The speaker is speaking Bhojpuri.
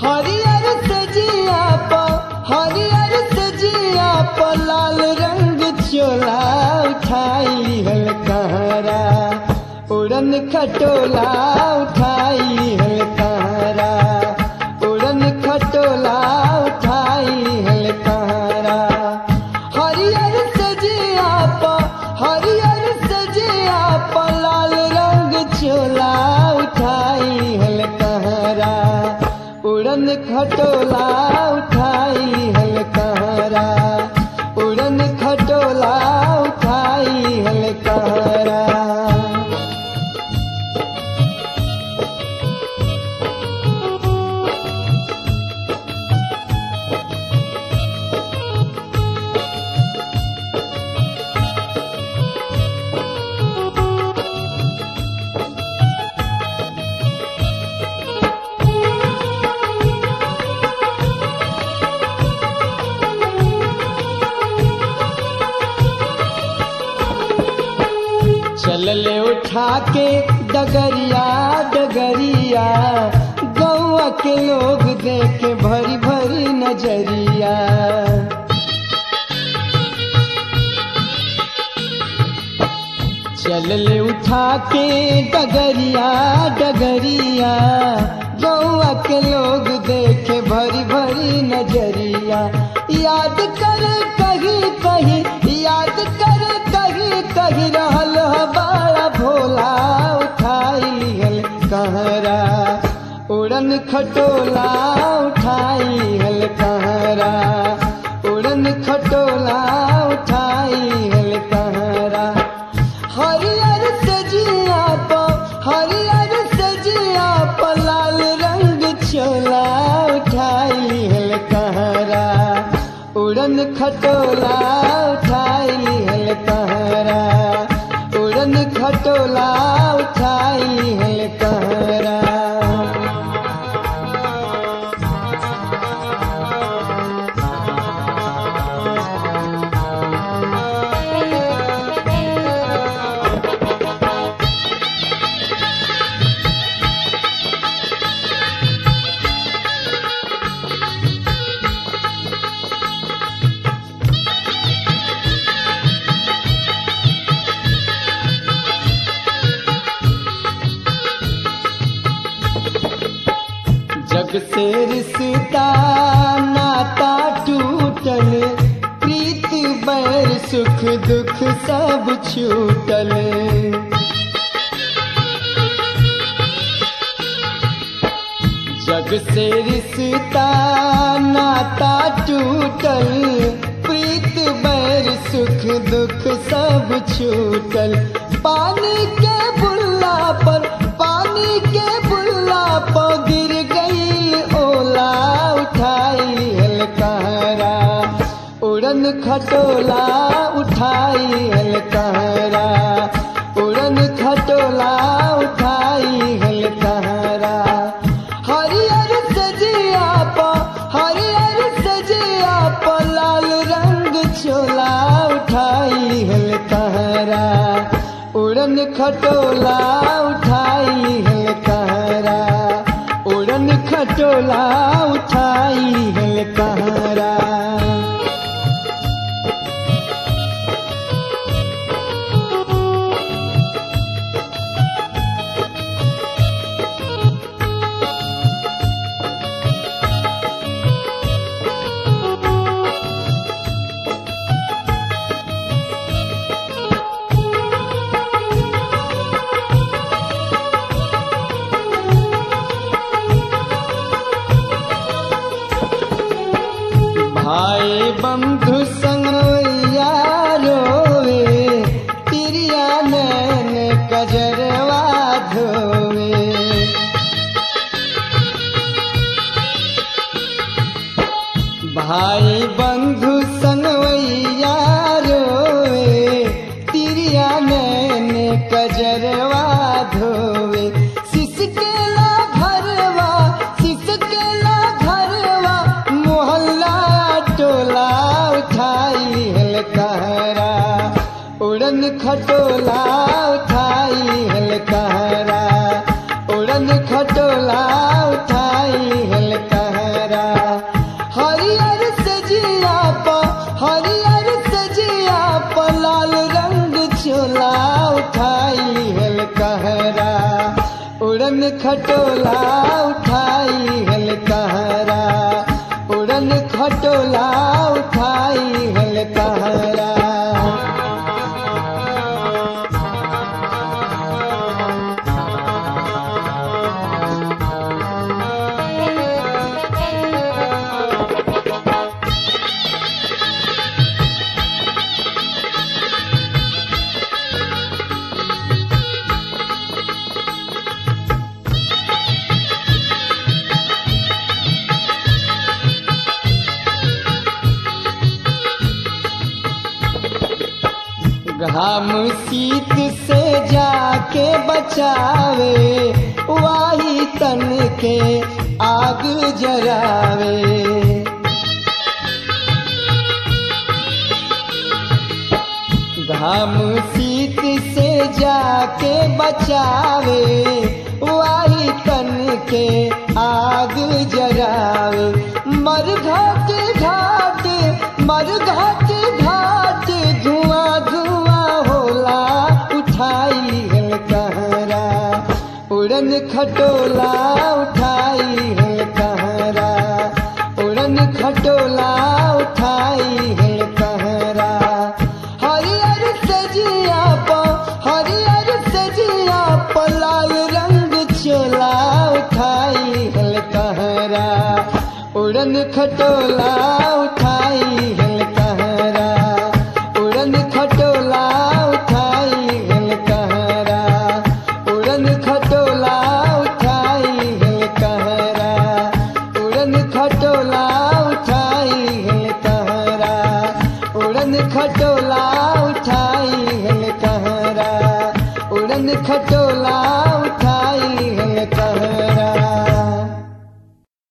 हरियर सजिया प हरियर सजिया प लाल रंग चोला उठाई हल कहरा उड़न खटोला उठाई हल कहरा उड़न खटोला उठाई हल कहरा हरियर सजिया प हरियर सजिया प लाल रंग चोला उठाई हल कहरा उड़न खटोला उठाई हल कहरा उड़न खटोला उठाई हल कहरा चलले उठा के डगरिया डगरिया गौआ के लोग देखे भरी भरी नजरिया चलले उठा के डगरिया डगरिया गौआ के लोग देखे भरी भरी नजरिया याद कर कहीं कहीं याद कर कहीं कहीं रहल ह बड़ा भोला उठाई लिहल कहरा उड़न खटोला उठाई हल कहरा उड़न खटोला उठाई हल कहरा हरियर सजिया प हरियर सजिया प लाल रंग चोला उठाई हल कहरा उड़न खटोला उठाई हल कहरा उड़न खटोला उठाई हल कहरा जग से रिश्ता नाता टूटल प्रीत बैर सुख दुख सब छूटल जग से रिश्ता नाता टूटल प्रीत बैर सुख दुख सब छूटल पानी के बुल्ला पर पानी के बुल्ला पर गिर गई ओला उठाई हल कहरा उड़न खटोला उठाई हल कहरा उड़न खटोला उठाई हल कहरा हरियर सजिया प हरियर सजिया प लाल रंग चोला उठाई हल कहरा उड़न खटोला उठाई हल कहरा उड़न खटोला उठाई हल कहरा भाई बंधु संग रोवे तिरिया नैन कजरवा धोवे भाई बंधु संगवैया रोवे तिरिया नैन कजरवा धोवे सिसकेला घरवा सिसकेला घरवा मोहल्ला टोला उठाई हल कहरा उड़न खटोला उठाई हल कहरा उड़न खटोला उठाई हल कहरा उड़न खटोला उठाई हल कहरा उड़न खटोला उठाई हल कहरा घाम शीत से जाके बचावे वाही तन के आग जरावे घाम शीत से जाके बचावे वाही तन के आग जरावे मर घाट घाट मर घाट घाट धुआं धुआं होला उठाई हल कहरा उड़न खटोला उठाई हल कहरा उड़न खटोला उठाई हल कहरा हरियर सजिया प हरियर सजिया प लाल रंग चोला उठाई हल कहरा उड़न खटोला उठाई हल कहरा उड़न खटोला उठाई हल कहरा उड़न खटोला उठाई हल कहरा उड़न खटोला उठाई हल कहरा उड़न खटोला उठाई हल कहरा उड़न खटोला